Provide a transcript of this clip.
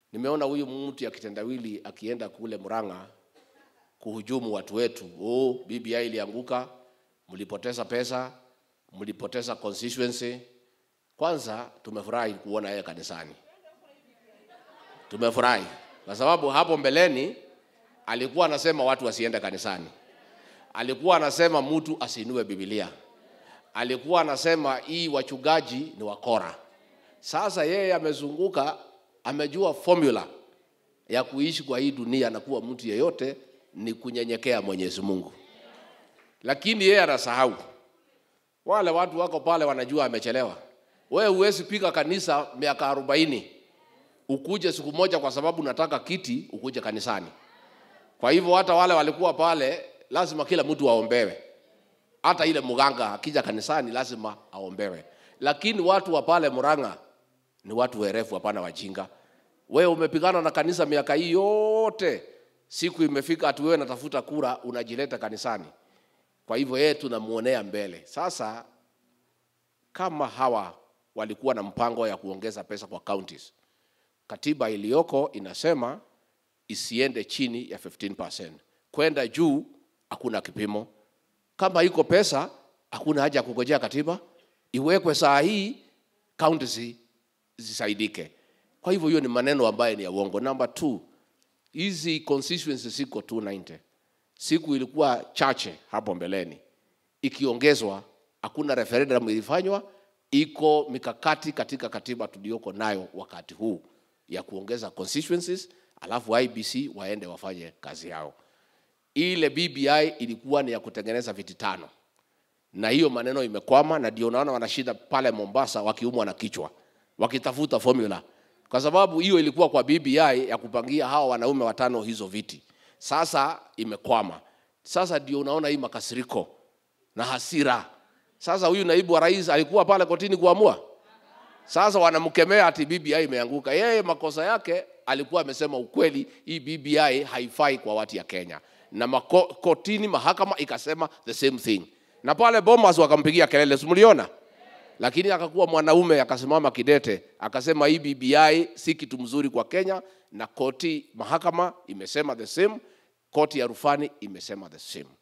Nimeona huyu mtu ya kitendawili akienda kule Murang'a kuhujumu watu wetu. Oh, BBI ilianguka, mlipoteza pesa, mlipoteza constituency. Kwanza tumefurahi kuona yeye kanisani, tumefurahi kwa sababu hapo mbeleni alikuwa anasema watu wasiende kanisani, alikuwa anasema mtu asiinue Biblia, alikuwa anasema hii wachungaji ni wakora. Sasa yeye amezunguka, amejua formula ya kuishi kwa hii dunia na kuwa mtu yeyote ni kunyenyekea Mwenyezi Mungu, lakini yeye anasahau. Wale watu wako pale wanajua amechelewa. Wewe huwezi piga kanisa miaka arobaini ukuje siku moja kwa sababu nataka kiti ukuje kanisani. Kwa hivyo hata wale walikuwa pale, lazima kila mtu aombewe. Hata ile mganga akija kanisani lazima aombewe, lakini watu wa pale Murang'a ni watu werefu, hapana wajinga. Wewe umepigana na kanisa miaka hii yote, siku imefika ati wewe natafuta kura unajileta kanisani. Kwa hivyo yeye tunamuonea mbele. Sasa kama hawa walikuwa na mpango ya kuongeza pesa kwa counties, katiba iliyoko inasema isiende chini ya 15%. Kwenda juu hakuna kipimo. Kama iko pesa, hakuna haja ya kungojea katiba, iwekwe saa hii, counties zisaidike. Kwa hivyo hiyo ni maneno ambayo ni ya uongo. Number two, hizi constituencies ziko 290 siku ilikuwa chache hapo mbeleni, ikiongezwa hakuna referendum ilifanywa. Iko mikakati katika katiba tuliyoko nayo wakati huu ya kuongeza constituencies, alafu IBC waende wafanye kazi yao. Ile BBI ilikuwa ni ya kutengeneza viti tano, na hiyo maneno imekwama, na ndio naona wanashinda pale Mombasa wakiumwa na kichwa wakitafuta formula, kwa sababu hiyo ilikuwa kwa BBI ya kupangia hawa wanaume watano hizo viti sasa imekwama. Sasa ndio unaona hii makasiriko na hasira. Sasa huyu naibu wa rais alikuwa pale kotini kuamua, sasa wanamkemea ati BBI imeanguka. Yeye makosa yake alikuwa amesema ukweli, hii BBI haifai kwa watu ya Kenya, na mako, kotini mahakama ikasema the same thing, na pale Bomas wakampigia kelele, simuliona lakini akakuwa mwanaume akasimama kidete akasema hii BBI si kitu mzuri kwa Kenya, na koti mahakama imesema the same, koti ya rufani imesema the same.